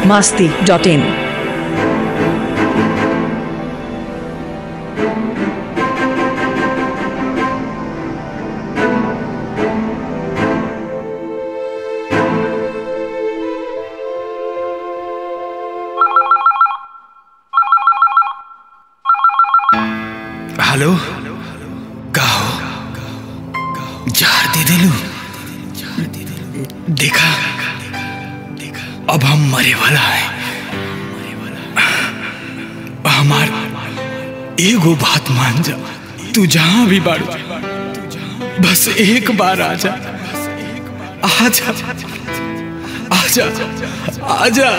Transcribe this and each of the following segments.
masti dot in. Hello का हो जार दे दिलू देखा अब हम मरे वाला है हमार एगो बात मान जा तू जहां भी बाड़ू बस एक बार आ जा आजा आजा आजा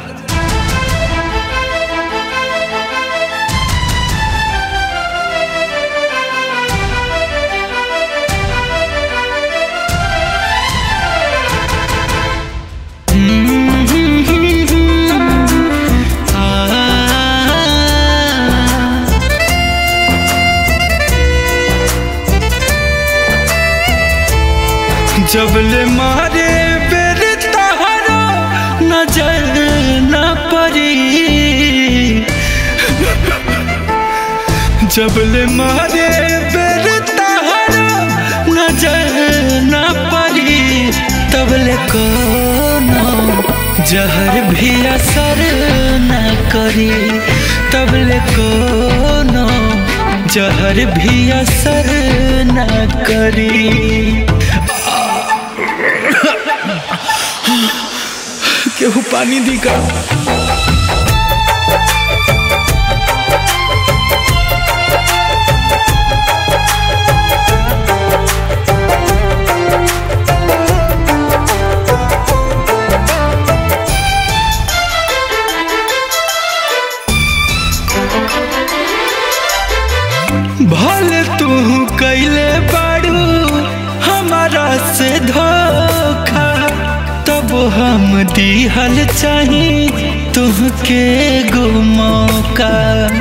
जबले मारे बेर तहरा नजर न पड़ी जबले मारे बेर तहरा नजर न पड़ी तबले कोनो जहर भी असर न करी तबले कोनो जहर भी असर न करी केहू पानी दी का भले तू कैले बाड़ू हमारा से धोखा तब हम दिहल चाही तुहके गो मौका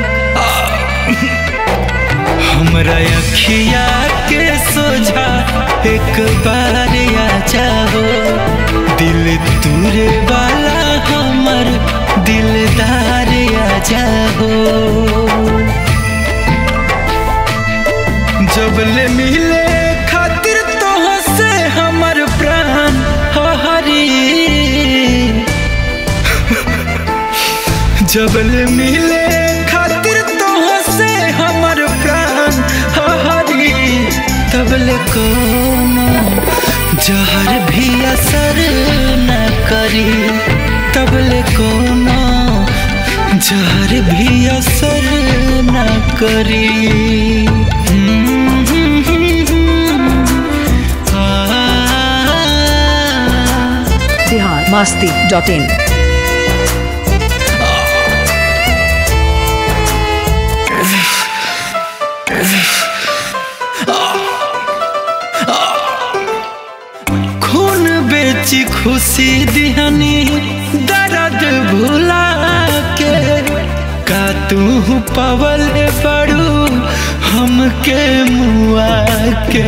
हमरा अखिया के सोझा एक बार आ जाओ दिल तुरे वाला हमर दिलदार आ जाओ जबले मिले खातिर तो से हमर प्राण हरी जबले मिले खातिर तो से हमर प्राण हरी तबले कोनो जहर भी असर न करी तबले कोनो जहर भी असर न करी आ, Bihar masti dot in. खून बेची खुशी दिहनी दर्द भुला के का तू पवल पड़ू हमके मुआ के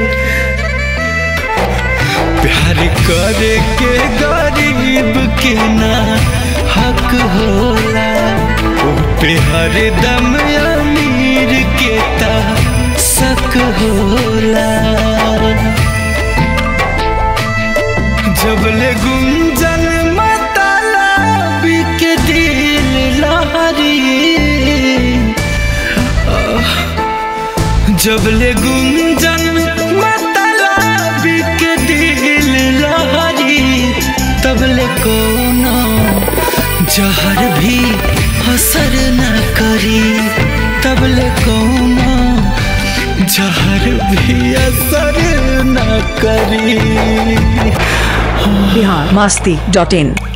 प्यार करे के गरीब के ना हक होला ओ पे हरदम अमीर के ता शक होला जबले गुंजन मतला के दिल लहरी आह, जबले गुंजन मतला के दिल लहरी तबले कोनो जहर भी असर न करी तबले कोनो जहर भी असर न करी Bihar masti dot in.